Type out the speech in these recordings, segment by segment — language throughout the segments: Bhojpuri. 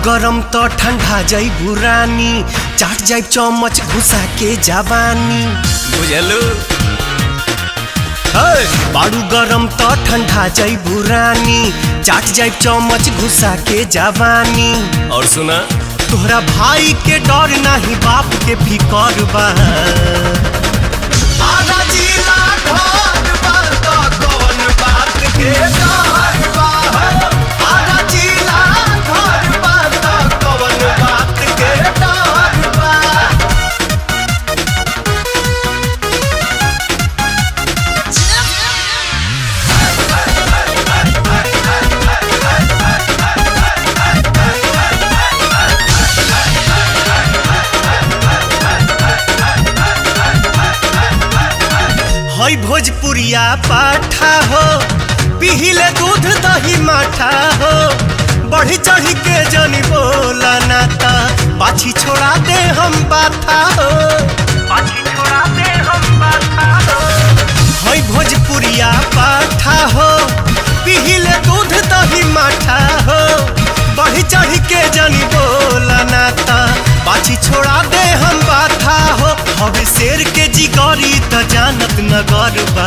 गरम त ठंडा जाइबू रानी चाट जाइब चमच घुसा के जवानी बुझलू बाड़ू गरम त ठंडा जाइबू रानी चाट जाइब चमच घुसा के जवानी और सुना तोहरा भाई के डर नाही बाप के फिकर बा आधा जिला ढोल बा त कौन बात के डर बा आधा जिला ढोल बा त कौन बात के डर बा हई भोजपुरिया पाठा हो पिहिले दूध दही माठा हो बढ़ी चढ़ी के जनी बोला नाता पाछी छोड़ा दे हम बाथा हो पाछी छोड़ा दे हम बाथा हो हई भोजपुरिया पाठा हो पिहिले दूध दही माठा हो बढ़ी चढ़ी के जनी बोला नाता पाछी छोड़ा दे हम बाथा हो हवे शेर के जिगरी त जानत नगर बा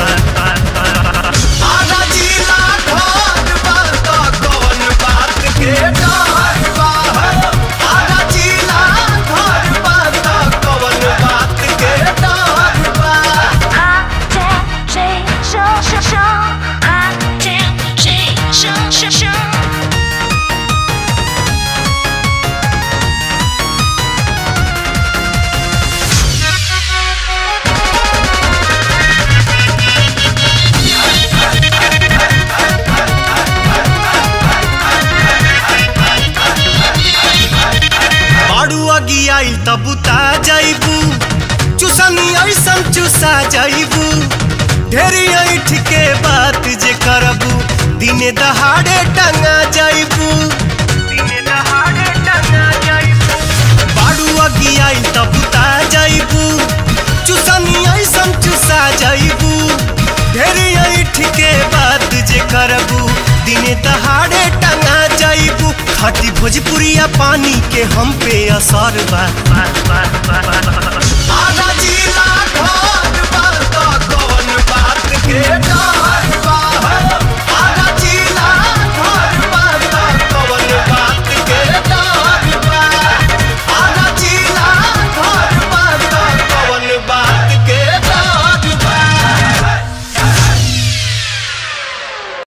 आधा जिला ढोल बा त कौन बात के डर बा आधा जिला ढोल बा त कौन बात के डर बा 啊，见谁生生生，啊，见谁生生生。 बाड़ू अगी आइल त बुता जाइबू चुसनी ऐसन चुसा जाइबू ढेरी ऐठ के बात जे करबू दिने दहाड़े टंगा जाइबू दिने दहाड़े टंगा जाइबू बाड़ू अगी आइल त बुता जाइबू चुसनी ऐसन चुसा जाइबू ढेरी ऐठ के बात जे करबू दिने दहाड़े टंगा जाइबू खटी भोजपुरिया पानी के हम पे असर बा आधा जिला ढोल बा त कौन बात के डर